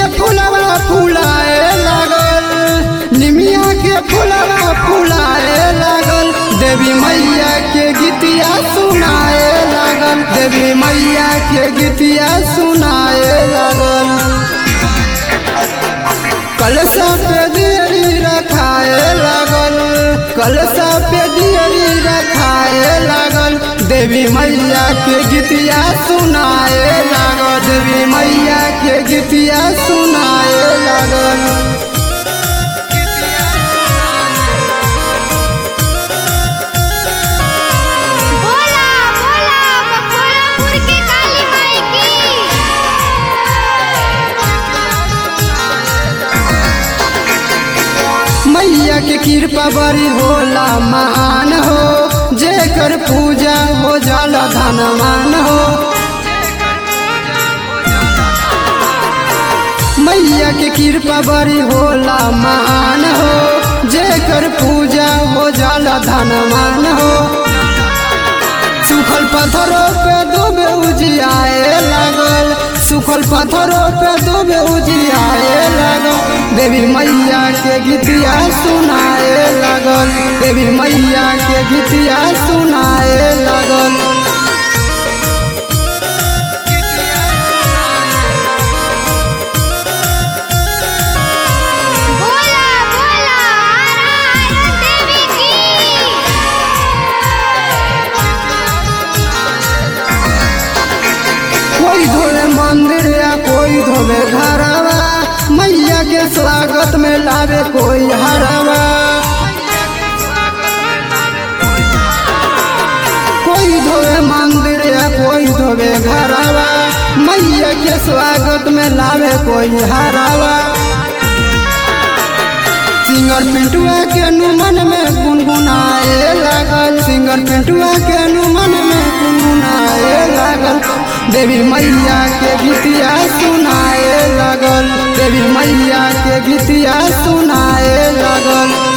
फुलवा फुलाए लागल निमिया के फुलवा फुलाए लागल देवी मैया के गीतिया सुनाए लागल देवी मैया के गीतिया सुनाए लागल कलशा पे दियरी रखाए लागल कलशा पे दियरी रखाए लागल देवी मैया के गीतिया सुनाए लागल देवी मैया के गीतिया सुनाए लागल बोला बोला बखोरापुर की काली माई की मैया के कृपा बड़ी होला मान हो जेकर पूजा हो जाला धनवान हो मैया के कृपा बड़ी होला मान हो जेकर पूजा हो जाला धनवान हो सुखल पत्थरों पे डूबे उजियाए लागल सुखल पत्थरों पे डूबे उजियाए लागल देवी मैया के गीतिया सुनाए लागल देवी मैया के गीतिया सुनाए लागल बोला बोला आरा देवी की कोई धोवे मंदिर या कोई धोवे घरवा मैया के स्वागत में लावे कोई हरवा कोई धोवे मंदिर या कोई धोवे घरवा मैया के स्वागत में लावे कोई हरवा सिंगर पिंटुआ के नुमन में गुनगुनाए लागल सिंगर पिंटुआ के नुमन में गुनगुनाए लागल देवी मैया के गीतिया सुनाए लागल देवी मैया के गीतिया सुनाए लागल